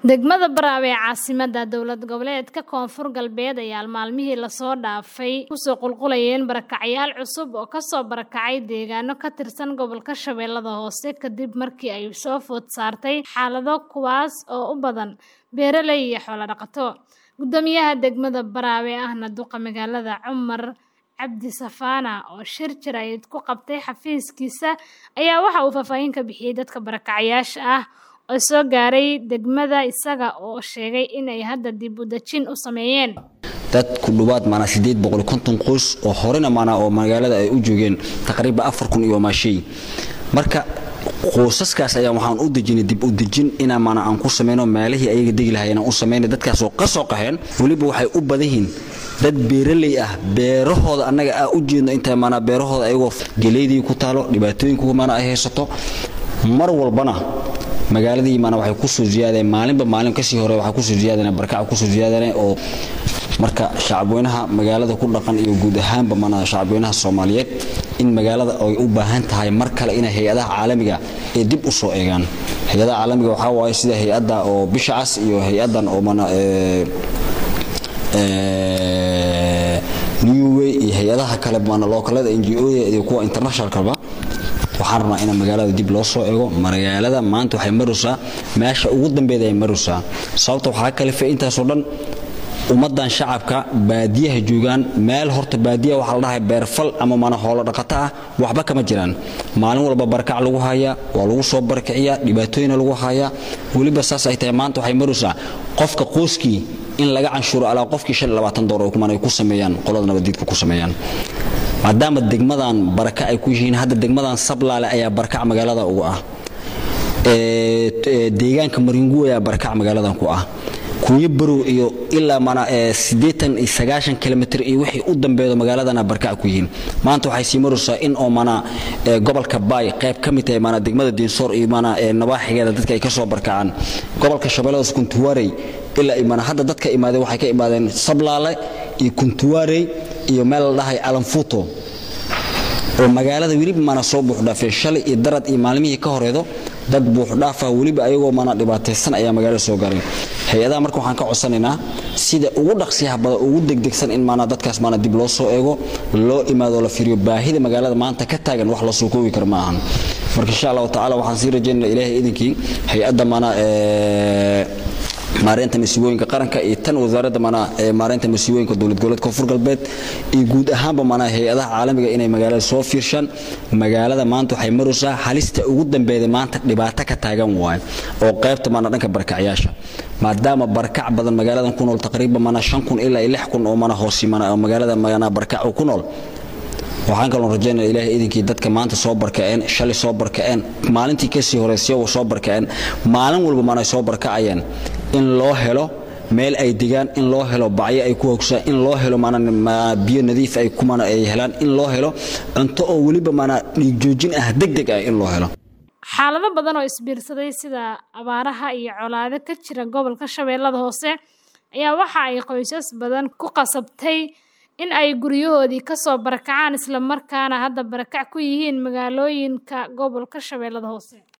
Degmada Baraawe ee caasimadda dowlad goboleedka Koonfur Galbeed ayaa maalmihii la soo dhaafay kusoo qulqulayeen barakacyaal cusub oo ka soo barakacay deegaano ka tirsan gobolka Shabeellaha Hoose kadib markii ay soo food saartay xaalado kuwaas oo u badan beeraley iyo xoolo dhaqato. Guddoomiyaha degmada Baraawe ahna duqa magaalada Cumar Cabdi Safaana oo shir jaraa'id ku qabtay xafiiskiisa ayaa waxa uu faahfaahin ka bixiyay dadka barakacyaasha ah oo soo gaaray degmada isaga oo sheegay in ay hadda dib u dejin u sameeyeen. dad ku dhawaad maanaa sideed boqol konton qoys oo horena maanaa oo magaalada ay u joogeen taqriiban afar kun iyo maashay marka qoysaskaas ayaa waxaan u dejinay dib u dejin inaa maanaa aan ku sameyno meelihii ayaga degi lahaayeen aan u sameynay dadkaas oo ka soo qaxeen weliba waxay u badan yihiin dad beeraley ah beerahooda annaga aa u jeedno inta maanaa beerahooda ayagoo geleydii ku taalo dhibaatooyinku maanaa ay haysato mar walbana magaaladii maana waxay ku soo ziyaadeen maalinba maalin kasii hore waxay ku soo ziyaadeen barakac ku soo ziyaadeen oo marka shacabweynaha magaalada ku dhaqan iyo guud ahaanba maana shacabweynaha Soomaaliyeed in magaalada ay u baahan tahay mar kale in hay'adaha caalamiga ay dib u soo eegaan hay'adaha caalamiga waxa waaye sida hay'adda oo bisha cas iyo hay'adan oo maana ee ee New Way iyo hay'adaha kale maana localada NGO iyo kuwa internationalkaba waxaan rabnaa in magaalada dib loo soo eego magaalada maanta waxay maraysaa meesha ugu dambeeyay ay maraysaa sababta waxa kale fa intaas oo dhan ummadan shacabka baadiyaha joogaan meel horta baadiyaha waxa la dhahay beerfal ama mana xoolo dhaqato ah waxba kama jiraan maalin walba barakac lagu hayaa waa lagu soo barakaciyaa dhibaatooyin lagu hayaa weliba saas ay tahay maanta waxay maraysaa qofka qoyskii in laga canshuuro alaa qofkii shan labaatan doolar ay ku sameeyaan qolada nabadiidka ku sameeyaan maadaama degmadan baraka ay ku yihiin hadda degmadan sablaale ayaa barakac magaalada ugu ah deegaanka maringu ayaa barakac magaaladan ku ah kuuyo barow iyo ilaa mana siddeetan iyo sagaashan kilomitr iyo wixii u dambeedo magaaladana barakac ku yihiin maanta waxay sii maraysaa in oo mana gobolka baay qayb ka mid tahay mana degmada diinsoor iyo mana nabaaxigeeda dadka ay ka soo barakacaan gobolka shabeellada kuntuwaarey ilaa imana hadda dadka imaadeen waxay ka imaadeen sablaale iyo kuntuwaarey iyo meel la dhahay alanfuto oo magaalada weliba mana soo buuxdhaafeen shalay iyo darad iyo maalmihii ka horeedo dad buuxdhaafa weliba ayagoo mana dhibaataysan ayaa magaalada soo garay hay-adaha marka waxaan ka codsanaynaa sida ugu dhaqsiyaha badan ugu degdegsan in maana dadkaas maana dib loo soo eego loo imaado la fiiriyo baahida magaalada maanta ka taagan wax la soo koobi kara ma ahan marka insha allahu tacaala waxaan sii rajaynaa ilaahay idinkii hay-adda maana maareynta masiibooyinka qaranka iyo tan wasaaradda mana maareynta masiibooyinka dowlad goboleedka koonfur galbeed iyo guud ahaanba mana hay-adaha caalamiga inay magaalada soo fiirshaan magaalada maanta waxay maraysaa halista ugu dambeeyda maanta dhibaato ka taagan waaye oo qaybta mana dhanka barakacyaasha maadaama barakac badan magaaladan ku nool taqriiban mana shan kun ilaa lix kun oo mana hoosi mana magaalada mana barakac ku nool waxaan kaloo rajaynaya ilaahay idinkii dadka maanta soo barkaceen shalay soo barkaceen maalintii kasii horeysay soo barkaceen maalin walba mana soo barkacayeen in loo helo meel ay degaan in loo helo bacyo ay ku hogsaan in loo helo biyo nadiif ay kumana ay helaan in loo helo cunto oo weliba mana dhiig joojin ah degdeg ah in loo helo xaalado badan oo isbiirsaday sida abaaraha iyo colaado ka jira gobolka shabeellada hoose ayaa waxa ay qoysas badan ku qasabtay in ay guryahoodii ka soo barakacaan isla markaana hadda barakac ku yihiin magaalooyinka gobolka shabeellada hoose